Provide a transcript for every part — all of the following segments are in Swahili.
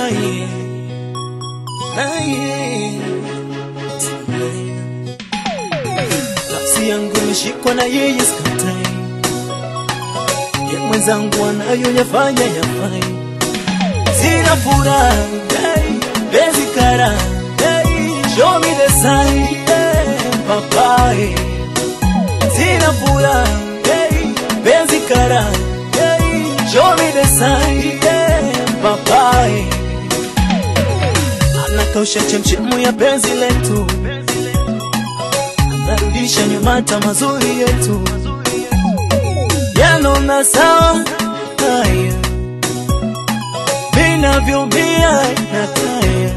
naye naye nafsi yangu imeshikwa na yeye skatai ye mwenzangu anayoyafanya yafai sina furaha hey, bezi kara hey, show me the sign hey, papai sina furaha hey, bezi kara hey, show me the sign hey, papai anakausha chemchemu ya penzi letu anarudisha nyuma hata mazuri yetu yanona sawa haya vinavyombia nataya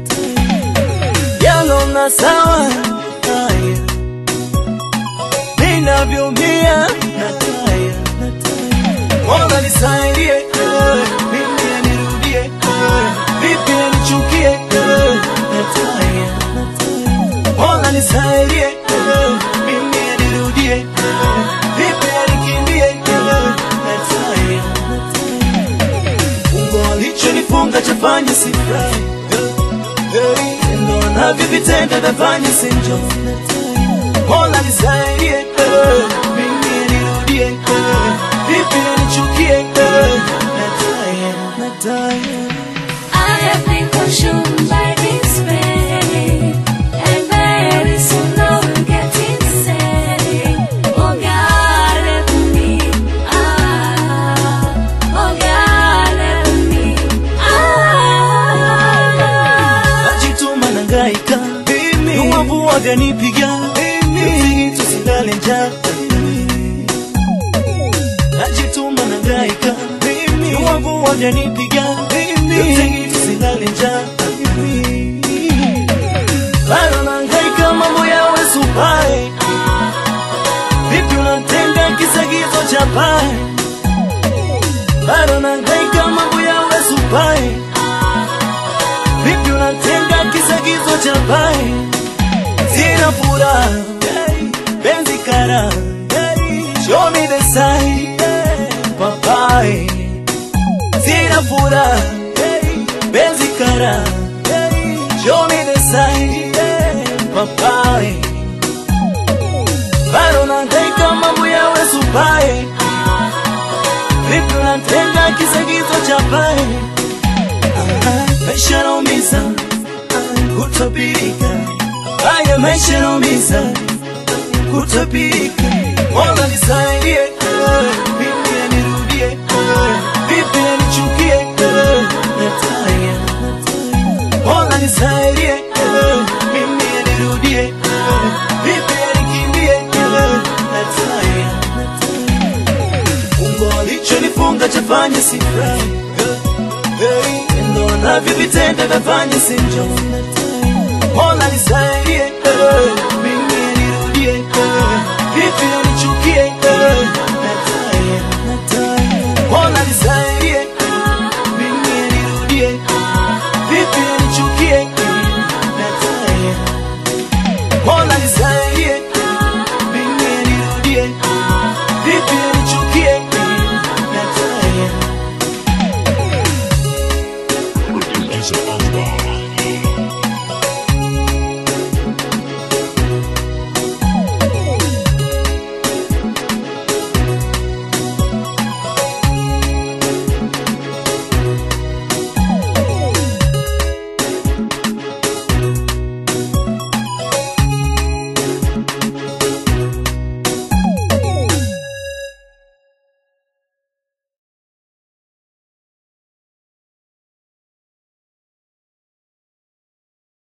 yanona sawa haya vinavyombia nataya Mola nisaidie eh, mimi anirudie eh, vipi anichukie eh, nataya Mola nisaidie eh, mimi anirudie eh, vipi anikimbie eh, nataya Fungo alichonifunga chafanya sifurahi hey, ndo anavyovitenda nafanya sinjo Mola nisaidie eh, mimi anirudie eh, vipi anichukie eh, nataya nataya I have been consumed by this pain, and very soon I will get insane. Oh God, help me, ah, oh God, help me, ah. najituma nangaika uwavu waganipiga mziki tusilale njaa najituma nangaika uwavu waganipiga mziki tusilale njaa bado nangaika mambo yawe supai vipi unatenda kisagizo cha pai bado nangaika mambo yawe supai vipi unatenda kisagizo cha pai sina furaha hey, benzi kara hey, show me the sign hey, papai sina furaha hey, benzi kara hey, show me the sign hey, papai bado nangaika mambo yawe supai vipi unatenda kisagizo cha pai maisha naumiza kutopirika haya maisha yanaumiza kutopirika mola nisaidie eh, mimi anirudie eh, vipi anichukie eh, nataya mola nisaidie eh, mimi anirudie eh, vipi anikimbie eh, nataya fungo alichonifunga chafanya sifurahi hey, ndo anavyovitenda nafanya sinjo mola nisaidie eh,